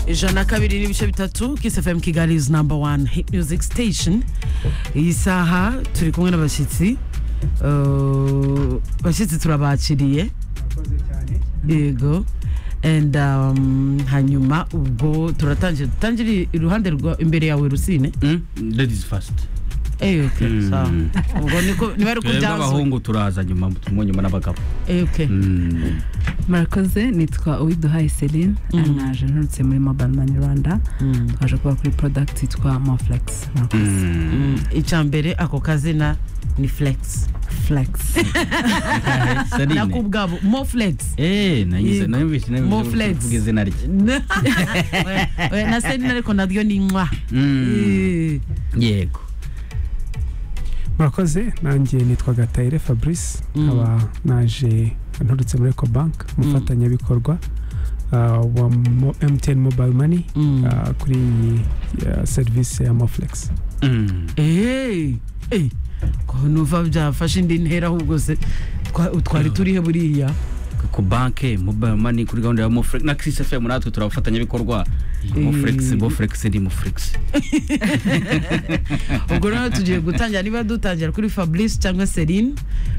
ijana kabiri n'ibice bitatu kiss fm kigali is number one hit music station iyi saha turi kumwe n'abashyitsi Uh, bashyitsi turabakiriye yego and um, hanyuma ubwo turatangira dutangire iruhande rwa imbere yawe rusine ladies first Eh, okay, sawa. ubwo niko niba ari uko twebwe byazwe abahungu turaza nyuma turimo nyuma n'abagabo Eh, okay. Mm. murakoze nitwa uwiduhaye celine naje nturutse muri mobile money rwanda Mm. twaje kuba kuri product yitwa moflex murakoze Mm. Mm, icya mbere ako kazina ni flex flex Celine. nako ubwabo mo flex Eh, nayize- Yego. nayumvise nayumvise Mo uvuga flex. izina rye Oya, oya, na selina ariko naryo ni nywa Mm. Eh. yego murakoze nanjye nitwa gatayire fabrice Mm. nkaba naje nturutse muri ecobank umufatanyabikorwa ah, wa mo- mtn mobile money Mm. ah, kuri iyi ah, serivisi ya moflex Mm. eee ko nuva byafashe indi ntera ahubwo se twa- twari turihe buriya ku banke mobile money kuri gahunda ya moflex na chris fm natwe turabafatanyabikorwa moflex Eh. moflex ni moflex ubwo rero tugiye gutangira niba dutangira kuri fabrice cyangwa celine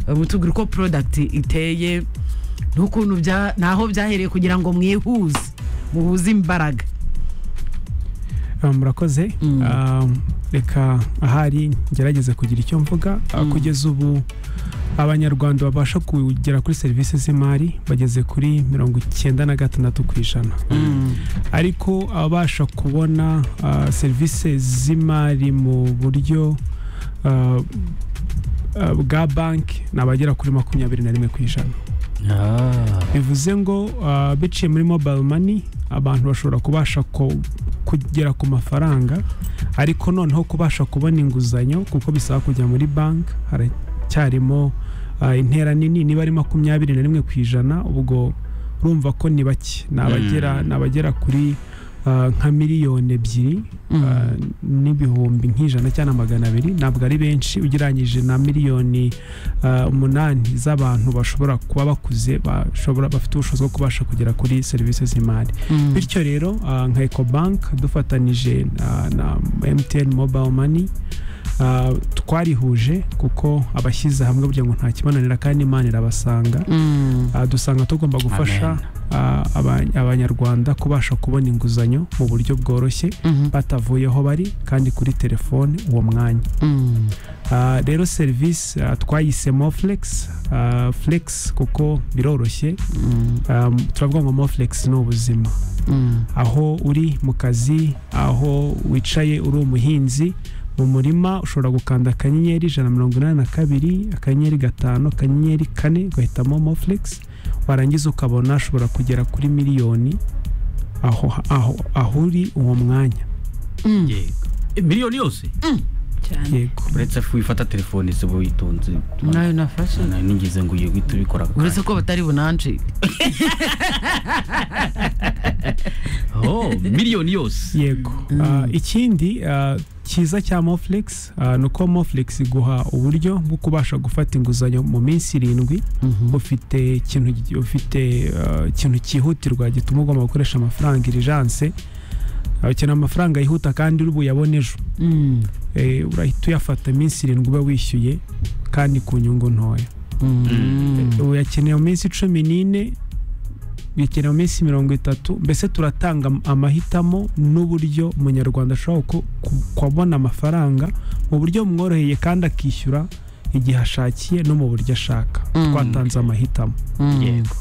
eh, mutubwire uko product iteye n'ukuntu bya naho byahereye kugira ngo mwihuze muhuze imbaraga Ah, murakoze Mm. Ah, reka ahari ngerageze kugira icyo mvuga Ah, Mm. kugeza ubu abanyarwanda babasha kugera kuri serivisi z'imari bageze kuri mirongo icyenda na gatandatu ku ijana ariko abasha kubona ah, serivisi z'imari mu buryo ah, ah, bwa banki ni abagera kuri makumyabiri na rimwe ku ijana bivuze ngo ah, biciye muri mobile money abantu bashobora kubasha ku- kugera ku mafaranga ariko noneho kubasha kubona inguzanyo kuko bisaba kujya muri banki haracyarimo ah, intera nini niba ari makumyabiri na rimwe ku ijana ubwo urumva ko ni bake ni abagera Mm. ni abagera kuri ah, nka miliyoni ebyiri Mm. ah, n'ibihumbi nk'ijana cyangwa magana abiri ntabwo ari benshi ugereranyije na miliyoni ah, umunani z'abantu bashobora kuba bakuze bashobora bafite ubushobozi bwo kubasha kugera kuri serivisi z'imari bityo rero ah, nka ecobank dufatanije na- na mtn mobile money ah, twarihuje kuko abashyize hamwe kugira ngo nta kibananira kandi imana irabasanga Ah, dusanga tugomba gufasha ah, aba- abanyarwanda kubasha kubona inguzanyo mu buryo bworoshye batavuye aho bari kandi kuri telefone uwo mwanya Ah, rero serivisi ah, twayise moflex ah, flex kuko biroroshye Ah, turavuga ngo moflex ni ubuzima aho uri mu kazi aho wicaye uri umuhinzi mu murima ushobora gukanda akanyenyeri ijana na mirongo inani na kabiri akanyenyeri gatanu akanyenyeri kane ugahitamo moflex warangiza ukabona ushobora kugera kuri miliyoni aho, aho, aho uri uwo mwanya yego Eh, miliyoni yose cyane yego uretse ko wifata telefone se uba witonze nayo nafashe Nari nigeze ngo uyu guhita ubikora ako uretse kanya. ko batari bunanje Oh, miliyoni yose yego Ah, ikindi ah, cyiza cya moflex ah, ni uko moflex iguha uburyo bwo kubasha gufata inguzanyo mu minsi irindwi ufite ikintu gi- ufite ah, ikintu cyihutirwa gituma ugomba gukoresha amafaranga irijanse Ah, ukeneye amafaranga yihuta kandi uri buyabone ejo Eh, urahita uyafata iminsi irindwi uba wishyuye kandi ku nyungu ntoya uyakeneye mu minsi cumi n'ine uyakeneye mu minsi mirongo itatu mbese turatanga am- amahitamo n'uburyo umunyarwanda ashobora ku- ku- kubona amafaranga mu buryo bumworoheye kandi akishyura igihe ashakiye no mu buryo ashaka Mm. twatanze amahitamo yego